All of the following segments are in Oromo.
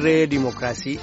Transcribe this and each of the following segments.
dirree dimookiraasii.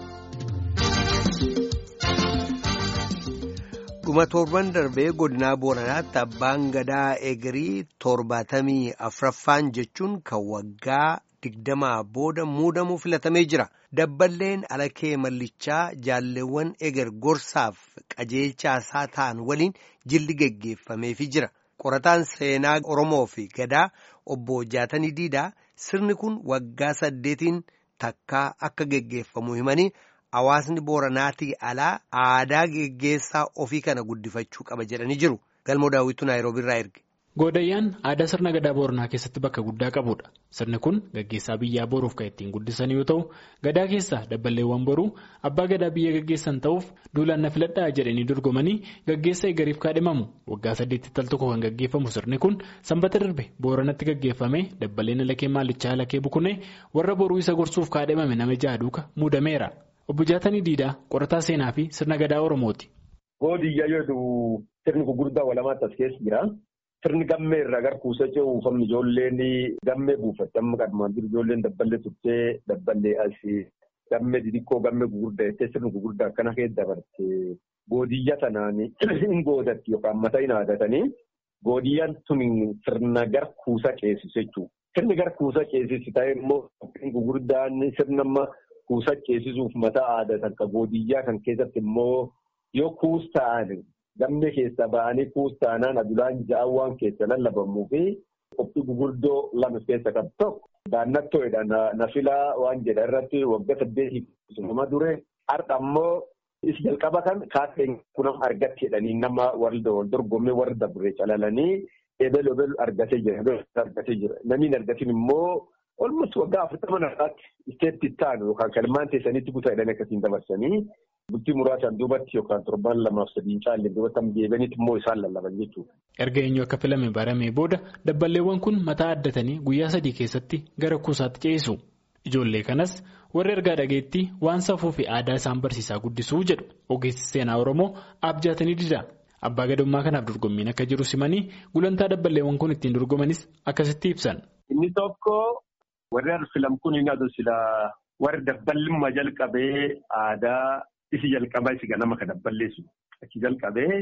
dhuma torban darbee godinaa booranaatti abbaan gadaa eegirii torbaatamii afraffaan jechuun kan waggaa digdamaa booda muudamuu filatamee jira dabballeen alakee mallichaa jaalleewwan eger gorsaaf qajeelchaa isaa ta'an waliin jilli geggeeffameefii jira qorataan seenaa oromoo fi gadaa obbo jaatanii diidaa sirni kun waggaa saddeetiin takkaa akka geggeeffamu himanii. Hawaasni booranaatii alaa aadaa geggeessaa ofii kana guddifachuu qaba jedhanii jiru. Galmoo daawwitu Naayiroobii irraa erge. Goodayyaan aadaa sirna gadaa booranaa keessatti bakka guddaa qabudha. Sirni kun gaggeessaa biyyaa boruuf kan ittiin guddisan yoo ta'u, gadaa keessaa dabballeewwan boruu abbaa gadaa biyya gaggeessan ta'uuf duulaan na filadhaa jedhanii dorgomanii gaggeessa eegariif kaadhimamu. Waggaa saddeetti tal tokko kan gaggeeffamu sirni kun sanbata darbe booranatti gaggeeffame dabballeen alakee maallichaa alakee bukunee warra boruu isa gorsuuf kaadhimame nama jaaduuka muudameera. Obbo Jaatanii Diidaa qorataa seenaa fi sirna gadaa Oromooti. Boodiyyaa yoo ta'u sirni gurguddaa walamaatti as keessa jira. Sirni gammee irraa gara kuusaa ce'uu uffanni ijoolleen gammee buufatte amma kadhumaan jiru ijoolleen dabballee turtee dabballee asii gammee xixiqqoo gammee gurguddaa jettee sirni gurguddaa akkana keessa dabarte boodiyyaa sanaan hin goodatti yookaan mataa hin aadatanii boodiyyaan tun sirna gara kuusaa ceesisu jechuudha. Sirni gara kuusaa ceesisu ta'e immoo gurguddaan sirna amma. Kuusaa ceesisuuf mataa aadatan kan boodiyyaa kan keessatti immoo yoo kuus ta'an gammee keessa ba'anii kuus ta'anaan adulaan ja'an waan keessa lallabamuu fi qophii gurguddoo lama keessa qabu tokko daannattoodha na filaa waan jedha irratti waggaa saddeetii nama dure har'a immoo isi jalqaba kan kaateen kunam argatti jedhanii nama wal dorgommee warra dabre calalanii ebel ebel argatee jira argatee jira namni argatiin immoo. Olmus waggaa afurtama naraatti isteetti taanu yookaan kalmaan teessanitti kutaa jedhanii akkasiin dabarsanii bultii muraasaan duubatti yookaan torbaan lamaaf sadiin caalle duubatti deebiinitti immoo isaan lallaban jechuudha. Erga eenyu akka filame baramee booda dabballeewwan kun mataa addatanii guyyaa sadii keessatti gara kuusaatti ce'isu. Ijoollee kanas warri ergaa dhageetti waan safuu fi aadaa isaan barsiisaa guddisuu jedhu ogeessi seenaa Oromoo abjaatanii dida. Abbaa gadummaa kanaaf dorgommiin akka jiru simanii gulantaa dabballeewwan kun ittiin dorgomanis akkasitti ibsan. Inni tokko. Warri filam kun inni aduu silaa warri dabballimmaa jalqabee aadaa isi jalqabaa isi ganama kan dabballeessu achi jalqabee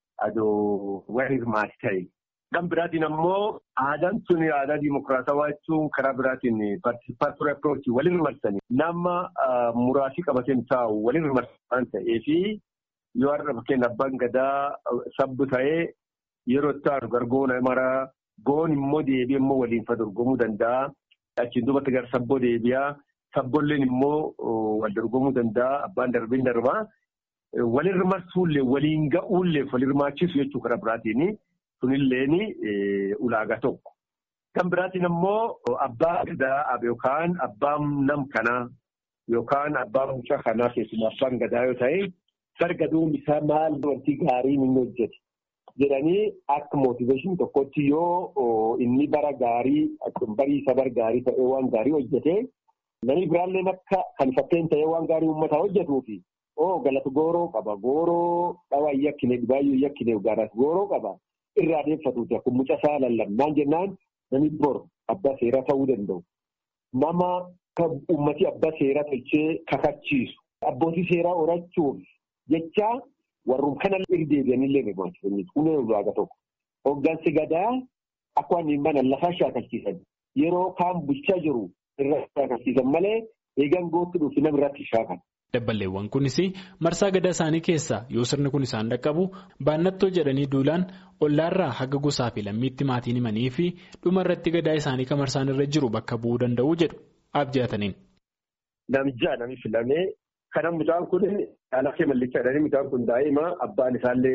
aduu warri hirmaati ta'e. Kan biraatiin ammoo aadaan sun aadaa diimokiraatawaa jechuun karaa biraatiin paartipaartii approachii walin hirmarsanii nama muraasii qabateen taa'u walin hirmarsan waan ta'eefi yoo har'a fakkeen abbaan gadaa sabbu ta'ee yeroo itti aanu gargoona maraa goon immoo deebi'ee immoo waliin fa dorgomuu danda'a. Achiin duubatti gara sabboo deebi'aa sabboolleen immoo wal dorgomuu danda'a abbaan darbiin darbaa walin hirmaasuullee waliin ga'uullee wal hirmaachisu jechuudha karaa biraatiin sunilleen ulaagaa tokko. Kan biraatiin immoo abbaa gadaa yookaan abbaan nam kanaa yookaan abbaan mucaa kanaa keessumaa abbaan gadaa yoo ta'e sargaduun isaa maal wanti gaarii inni hojjete. jedhanii akka mootiveeshinii tokkotti yoo inni bara gaarii barii isa bara gaarii ta'ee waan gaarii hojjete namni biraalleen akka kan fakkeenya ta'ee waan gaarii uummataa hojjetuufi oo galata gooroo qaba gooroo dhawaa yakkine dhibaayyuu yakkine gaaraas gooroo qaba irraa deeffatuuti akkuma mucaa isaa lallabnaan jennaan namni bor abbaa seeraa ta'uu danda'u nama uummatii abbaa seeraa tolchee kakachiisu abbootii seeraa horachuuf jecha. Warreen kana irra deebi'anillee hirmaachisanii kunuun ulaagaa tokko. Hoggansi gadaa akka waan hin banan lafaa shaakalchiisan yeroo kaan bulchaa jiru irra shaakalchiisan malee eegan gootti dhufi nama irratti shaakala. Dabballeewwan kunis marsaa gadaa isaanii keessaa yoo sirni kun isaan dhaqqabu baannattoo jedhanii duulaan ollaarraa haga gosaa fi lammiitti maatiin himanii fi dhuma irratti gadaa isaanii kan marsaan irra jiru bakka bu'uu danda'u jedhu abjaataniin. Namjaa nami filamee. Kanan mucaan kun alakee mallichaa jedhanii mucaan kun daa'ima abbaan isaallee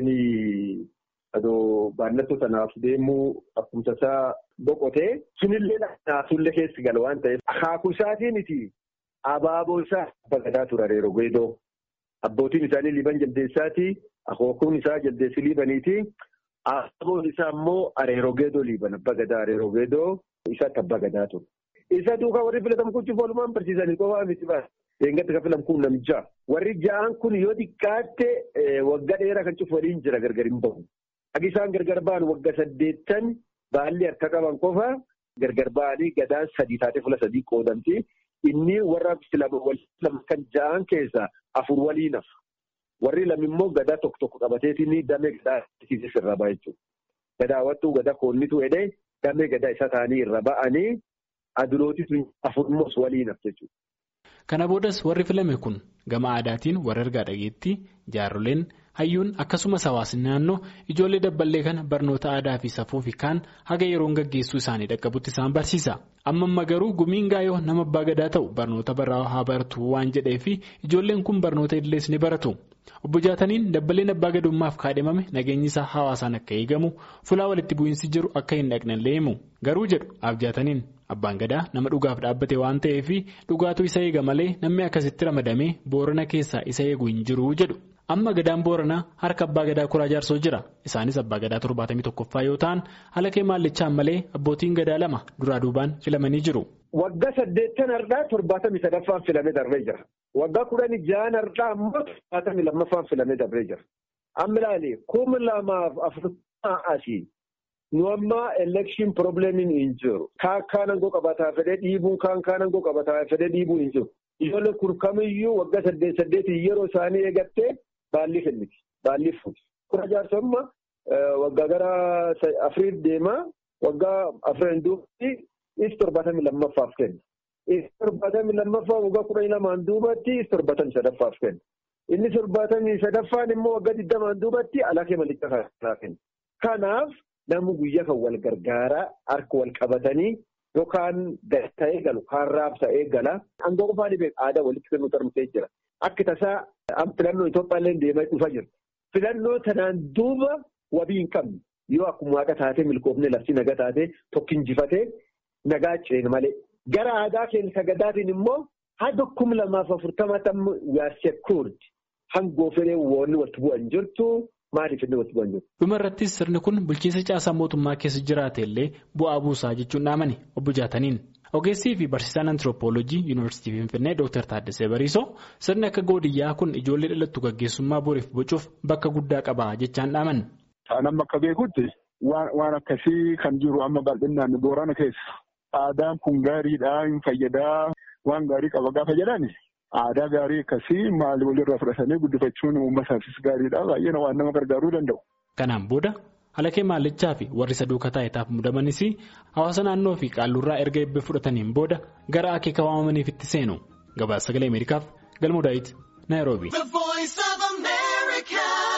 adoo baannattoo sanaaf deemuu akkuma isaa boqotee sunillee naasuullee keessi gala waan ta'eef akaakuu isaatiiniti abaaboo isaa abba gadaa ture areeroo geedoo abbootiin isaanii liiban jaldeessaati akookuun isaa jaldeessi liibaniiti abaaboon isaa immoo areeroo geedoo liiban abba gadaa areeroo geedoo isaatti abba gadaa ture. Isa duukaa warri filatamu kun cufa walumaan barsiisanii qofaa miti baasa. Eegatti kan filamu kun namjaa. Warri ja'an kun yoo xiqqaatte waggaa dheeraa kan cufu waliin jira gargar hin bahu. Akka isaan gargar ba'an waggaa saddeettan baalli harka qaban qofa gargar ba'anii gadaan sadii taatee fuula sadii qoodamti. inni warra lama kan ja'an keessaa afur waliin hafa. Warri lama immoo gadaa tokko tokko qabateetiin damee gadaa irra ba'a jechuudha. Gadaa wattuu gadaa koonnitu hidhee damee gadaa isa ta'anii irra ba'anii adurootis afurmoos waliin hafa jechuudha. Kana boodas warri filame kun gama aadaatiin warra ergaa dhageettii jaarroleen hayyuun akkasumas hawaasni naannoo ijoollee dabballee kana barnoota aadaa fi safuu fi kaan haga yeroon gaggeessuu isaanii dhaqqabutti isaan barsiisa. Amma amma garuu gumiin gaayoo nama abbaa gadaa ta'u barnoota barraa haa baratu waan jedheef ijoolleen kun barnoota idilees ni baratu. Obbo Jaataniin dabballeen abbaa gadummaaf kaadhimame nageenyi isaa hawaasaan akka eegamu fulaa walitti bu'iinsi jiru akka hin dhaqnellee himu. Garuu jedhu Abjaataniin abbaan gadaa nama dhugaaf dhaabbate waan ta'eef dhugaatu isa eega malee namni akkasitti ramadamee boorana keessaa isa eegu hin jiru jedhu. Amma gadaan booranaa harka abbaa gadaa kuraa jaarsoo jira. Isaanis abbaa gadaa torbaatamii tokkoffaa yoo ta'an halakee maallichaan malee abbootiin gadaa lama duraa duubaan filamanii jiru. Waggaa saddeettan har'aa torbaatamii sadaffaan filamee darbee jira. Waggaa kudhanii ja'an har'aa ammoo torbaatamii lammaffaan filamee darbee jira. Amma ilaali kuma lamaaf afurtamaa asii nu amma elekshin probleemiin hin jiru. Kaan kaan aangoo qabataa fedhee dhiibuun kaan kaan aangoo qabataa fedhee dhiibuun hin jiru. Ijoollee kun kamiyyuu waggaa saddeet saddeetii yeroo isaanii eegattee baalli kenniti. Baalli fuuti. Kura jaarsomma waggaa gara afuriif deemaa waggaa afuran duubatti is torbaatamii lammaffaaf kenna. Is torbaatamii lammaffaa waggaa kudhanii lamaan duubatti is torbaatamii sadaffaaf kenna. Inni torbaatamii sadaffaan immoo waggaa digdamaan duubatti alakee malichaa kanaa kenna. Kanaaf namni guyyaa kan wal gargaaraa harka wal qabatanii yookaan ta'ee galu kaan raabsa'ee gala. Aangoo qofaan beeku aadaa walitti kennuu tarmsee jira. Akka tasaa filannoo Itoophiyaallee deemaa dhufa jira. Filannoo tanaan duuba wabii hin qabne yoo akkuma waaqa taatee milkoofnee labsii nagaa taatee tokko injifatee nagaa ceene malee. Gara aadaa keenya sagadaatiin immoo haga kuma lamaaf afurtama tamma yaasee kurdi hangoo fedhee woonni walitti bu'an jirtu maaliif inni walitti bu'an jirtu. Dhuma irrattis sirni kun bulchiinsa caasaa mootummaa keessa jiraate illee bu'aa buusaa jechuun dhaamani obbo Jaataniin. Ogeessii fi barsiisaan antiroopooloojii yuunivarsiitii Finfinnee Dr. Taaddasee Bariisoo sirni akka goodiyyaa kun ijoollee dhalattu gaggeessummaa boriif bocuuf bakka guddaa qaba jechaan dhaaman. Kan amma akka beekutti waan akkasii kan jiru amma bal'inaan boorana keessa. Aadaan kun gaariidha hin fayyadaa waan gaarii qaba gaafa jedhani aadaa gaarii akkasii maali walirraa fudhatanii guddifachuun uummataafis gaariidha baay'ee waan nama gargaaruu danda'u. Kanaan booda halakee maallichaa fi warri saduuka taa'etaaf mudamanis hawaasa naannoo fi qaallurraa erga eebba fudhataniin booda gara akeeka waamamaniif itti seenu gabaasa sagalee ameerikaaf galmoo daawit naayiroobi.